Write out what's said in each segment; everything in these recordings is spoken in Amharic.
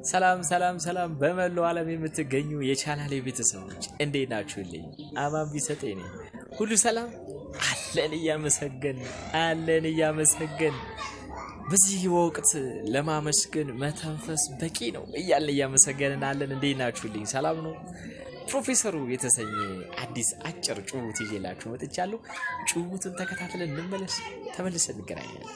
ሰላም ሰላም ሰላም በመላው ዓለም የምትገኙ የቻናሌ ቤተሰቦች እንዴት ናችሁልኝ? አማን ቢሰጠኝ ነኝ። ሁሉ ሰላም አለን እያመሰገን አለን እያመሰገን በዚህ ወቅት ለማመስገን መተንፈስ በቂ ነው እያልን እያመሰገንን አለን። እንዴት ናችሁልኝ? ሰላም ነው። ፕሮፌሰሩ የተሰኘ አዲስ አጭር ጭውውት ይዤላችሁ መጥቻለሁ። ጭውውቱን ተከታትለን እንመለስ፣ ተመልሰን እንገናኛለን።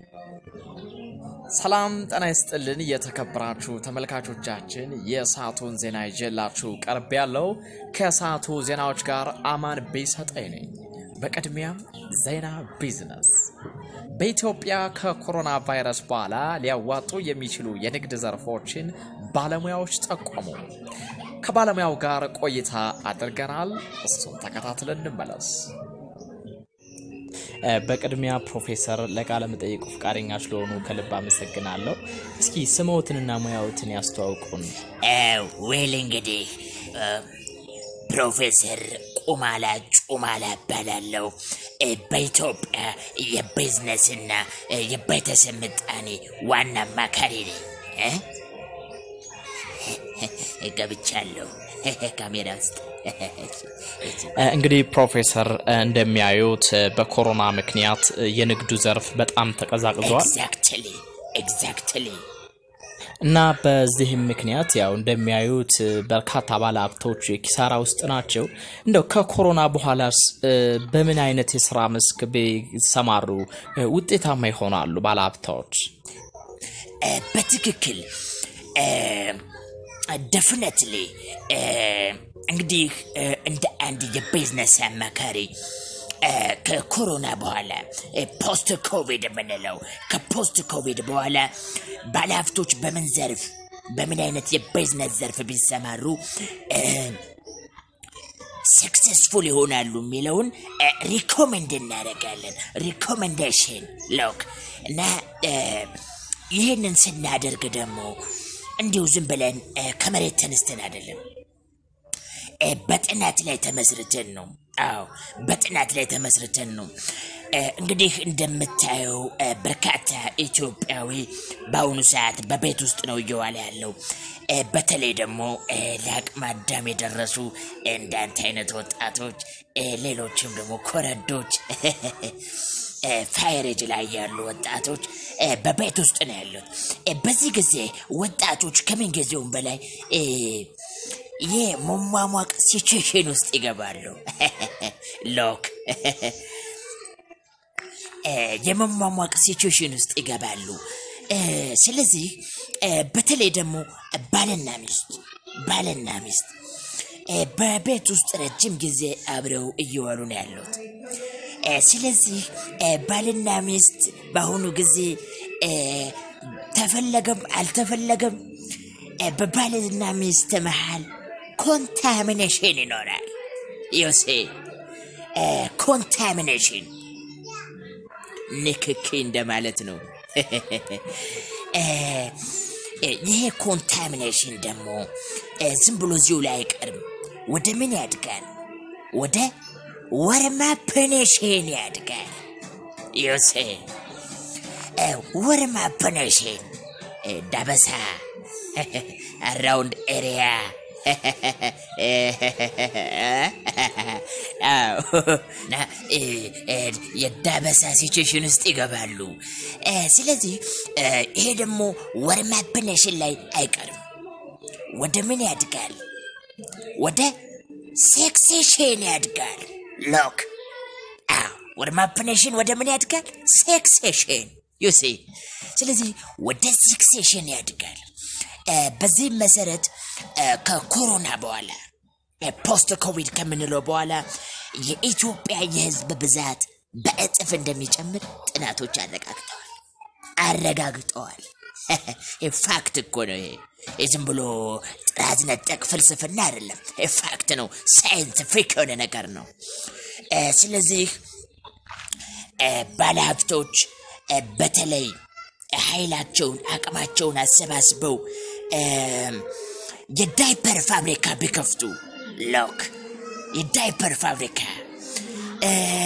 ሰላም ጤና ይስጥልን የተከበራችሁ ተመልካቾቻችን፣ የሰዓቱን ዜና ይዤላችሁ ቀርብ ያለው ከሰዓቱ ዜናዎች ጋር አማን ቢሰጠኝ ነኝ። በቅድሚያም ዜና ቢዝነስ። በኢትዮጵያ ከኮሮና ቫይረስ በኋላ ሊያዋጡ የሚችሉ የንግድ ዘርፎችን ባለሙያዎች ጠቆሙ። ከባለሙያው ጋር ቆይታ አድርገናል። እሱን ተከታትለን እንመለስ። በቅድሚያ ፕሮፌሰር ለቃለ መጠይቁ ፈቃደኛ ስለሆኑ ከልብ አመሰግናለሁ። እስኪ ስምዎትንና ሙያዎትን ያስተዋውቁን። ዌል እንግዲህ ፕሮፌሰር ቁማላ ጩማላ እባላለሁ። በኢትዮጵያ የቢዝነስና የቤተሰብ ምጣኔ ዋና አማካሪ ነኝ። ገብቻለሁ ካሜራ ውስጥ። እንግዲህ ፕሮፌሰር እንደሚያዩት በኮሮና ምክንያት የንግዱ ዘርፍ በጣም ተቀዛቅዟል ኤግዛክትሊ ኤግዛክትሊ እና በዚህም ምክንያት ያው እንደሚያዩት በርካታ ባለሀብቶች ኪሳራ ውስጥ ናቸው። እንደው ከኮሮና በኋላስ በምን አይነት የስራ መስክ ቢሰማሩ ውጤታማ ይሆናሉ ባለሀብታዎች? በትክክል ደፍነትሊ እንግዲህ እንደ አንድ የቢዝነስ አማካሪ ከኮሮና በኋላ ፖስት ኮቪድ የምንለው ከፖስት ኮቪድ በኋላ ባለሀብቶች በምን ዘርፍ በምን አይነት የቢዝነስ ዘርፍ ቢሰማሩ ሰክሰስፉል ይሆናሉ የሚለውን ሪኮመንድ እናደርጋለን። ሪኮመንዴሽን ሎክ እና ይህንን ስናደርግ ደግሞ እንዲሁ ዝም ብለን ከመሬት ተነስተን አይደለም፣ በጥናት ላይ ተመስርተን ነው። አዎ በጥናት ላይ ተመስርተን ነው። እንግዲህ እንደምታየው በርካታ ኢትዮጵያዊ በአሁኑ ሰዓት በቤት ውስጥ ነው እየዋለ ያለው። በተለይ ደግሞ ለአቅመ አዳም የደረሱ እንዳንተ አይነት ወጣቶች፣ ሌሎችም ደግሞ ኮረዶች ፋይሬጅ ላይ ያሉ ወጣቶች በቤት ውስጥ ነው ያሉት። በዚህ ጊዜ ወጣቶች ከምን ጊዜውም በላይ የመሟሟቅ ሲቹዌሽን ውስጥ ይገባሉ። ሎክ የመሟሟቅ ሲቹዌሽን ውስጥ ይገባሉ። ስለዚህ በተለይ ደግሞ ባልና ሚስት ባልና ሚስት በቤት ውስጥ ረጅም ጊዜ አብረው እየዋሉ ነው ያሉት። ስለዚህ ባልና ሚስት በአሁኑ ጊዜ ተፈለገም አልተፈለገም በባልና ሚስት መሃል ኮንታሚኔሽን ይኖራል። ዮሴ ኮንታሚኔሽን ንክኪ እንደማለት ነው። ይሄ ኮንታሚኔሽን ደግሞ ዝም ብሎ እዚሁ ላይ አይቀርም። ወደ ምን ያድጋል? ወደ ወርማፕኔሽን ያድጋል። ዮሴ ወርማፕኔሽን ዳበሳ አራውንድ ኤሪያ የዳበሳ ሲቹዌሽን ውስጥ ይገባሉ። ስለዚህ ይሄ ደግሞ ወርማፕኔሽን ላይ አይቀርም። ወደ ምን ያድጋል? ወደ ሴክሴሽን ያድጋል። ሎክ ወደ ማፕኔሽን ወደ ምን ያድጋል? ሴክሴሽን ዩሲ። ስለዚህ ወደ ሴክሴሽን ያድጋል። በዚህም መሰረት ከኮሮና በኋላ ፖስት ኮቪድ ከምንለው በኋላ የኢትዮጵያ የህዝብ ብዛት በእጥፍ እንደሚጨምር ጥናቶች አረጋግጠዋል አረጋግጠዋል። ፋክት እኮ ነው ይሄ። ዝም ብሎ ጥራዝ ነጠቅ ፍልስፍና አይደለም። ፋክት ነው። ሳይንቲፊክ የሆነ ነገር ነው። ስለዚህ ባለሀብቶች በተለይ ኃይላቸውን አቅማቸውን አሰባስበው የዳይፐር ፋብሪካ ቢከፍቱ ሎክ የዳይፐር ፋብሪካ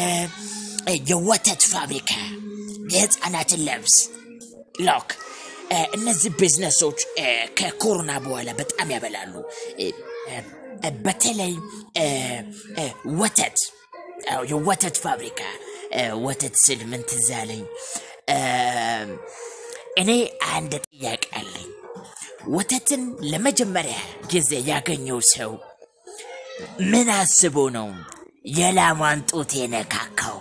የወተት ፋብሪካ የህፃናትን ልብስ ሎክ እ፣ እነዚህ ቢዝነሶች እ፣ ከኮሮና በኋላ በጣም ያበላሉ። እ፣ እ፣ በተለይ እ፣ እ፣ ወተት አዎ፣ የወተት ፋብሪካ እ፣ ወተት ስል ምን ትዝ አለኝ? እ፣ እኔ አንድ ጥያቄ አለኝ። ወተትን ለመጀመሪያ ጊዜ ያገኘው ሰው ምን አስቦ ነው የላሟን ጡት የነካካው?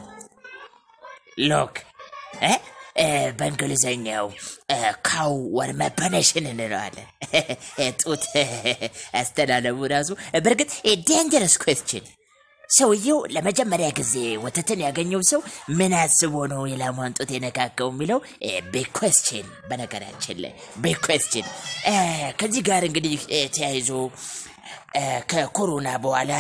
ሎክ እ? እ፣ በእንግሊዘኛው ካው ወር መፐነሽን እንለዋለን። ጡት አስተላለፉ ራሱ በእርግጥ ዴንጀረስ ኩዌስችን። ሰውየው ለመጀመሪያ ጊዜ ወተትን ያገኘው ሰው ምን አስቦ ነው የላሟን ጡት የነካከው የሚለው ቢግ ኩዌስችን፣ በነገራችን ላይ ቢግ ኩዌስችን። ከዚህ ጋር እንግዲህ እ፣ ተያይዞ እ፣ ከኮሮና በኋላ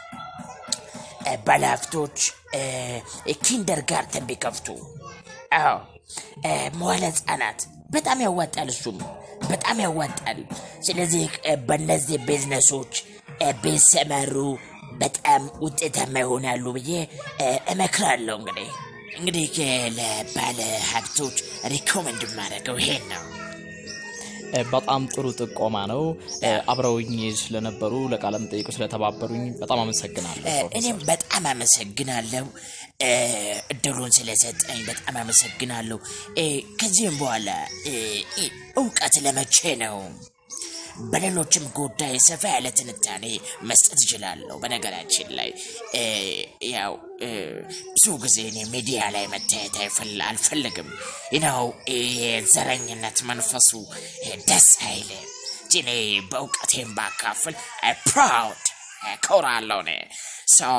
እ፣ ባለሀብቶች እ፣ ኪንደር ጋርተን ቢከፍቱ አዎ እ፣ መዋለ ህጻናት በጣም ያዋጣል። እሱም በጣም ያዋጣል። ስለዚህ እ፣ በእነዚህ ቢዝነሶች እ፣ ቢሰማሩ በጣም ውጤታማ ይሆናሉ ብዬ እ፣ እመክራለሁ። እንግዲህ እንግዲህ እ፣ ለባለ ሀብቶች ሪኮመንድ የማደርገው ይሄን ነው። እ፣ በጣም ጥሩ ጥቆማ ነው። እ፣ አብረውኝ ስለነበሩ ለቃለ መጠይቁ ስለተባበሩኝ በጣም አመሰግናለሁ። እ፣ ፕሮፌሰር። እኔም በጣም አመሰግናለሁ እ፣ እድሉን ስለሰጠኝ በጣም አመሰግናለሁ። እ፣ ከዚህም በኋላ እ፣ እ፣ እውቀት ለመቼ ነው? በሌሎችም ጉዳይ ሰፋ ያለ ትንታኔ መስጠት እችላለሁ። በነገራችን ላይ እ፣ ያው እ፣ ብዙ ጊዜ እኔ ሚዲያ ላይ መታየት አይፈል- አልፈልግም። ነው የዘረኝነት መንፈሱ እ፣ ደስ አይልም። እንጂ እኔ በእውቀቴም ባካፍል ፕራውድ ኮራለሁ እኔ ሰው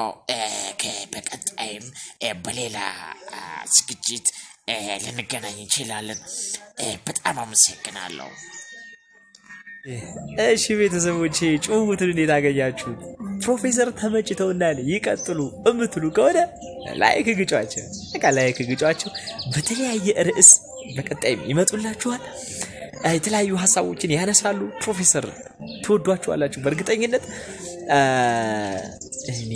በቀጣይም እ፣ በሌላ አ፣ ዝግጅት እ፣ ልንገናኝ እንችላለን። እ፣ በጣም አመሰግናለሁ። እሺ ቤተሰቦቼ ጭውውቱን እንዴት አገኛችሁት? ፕሮፌሰር ተመችተውናል ይቀጥሉ እምትሉ ከሆነ ላይክ ግጯቸው፣ በቃ ላይክ ግጯቸው። በተለያየ ርዕስ በቀጣይም ይመጡላችኋል። እ፣ የተለያዩ ሀሳቦችን ያነሳሉ። ፕሮፌሰር ትወዷችኋላችሁ በእርግጠኝነት እ፣ እኔ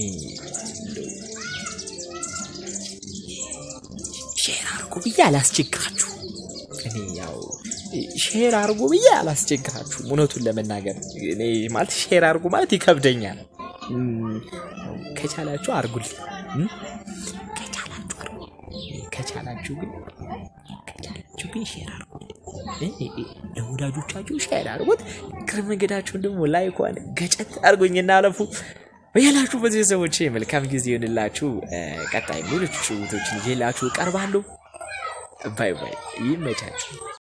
ሼር አድርጉ ብዬ አላስቸግራችሁ እኔ ያው ሼር አድርጉ ብዬ አላስቸግራችሁም። እውነቱን ለመናገር እኔ ማለት ሼር አድርጉ ማለት ይከብደኛል። እም፣ ከቻላችሁ አድርጉልኝ እም? ከቻላችሁ አድርጉ። ከቻላችሁ ግን ከቻላችሁ ግን ሼር አድርጉልኝ እ፣ እ፣ እ፣ ለወዳጆቻችሁ ሼር አድርጉት። እግረ መንገዳችሁን ደግሞ ላይኳን ገጨት አድርጎኝና አለፉ። በያላችሁ በዚህ ሰዎች መልካም ጊዜ ይሆንላችሁ። እ፣ ቀጣይ ሌሎች ጭውቶችን ይዤላችሁ እቀርባለሁ። ባይ ባይ። ይመቻችሁ።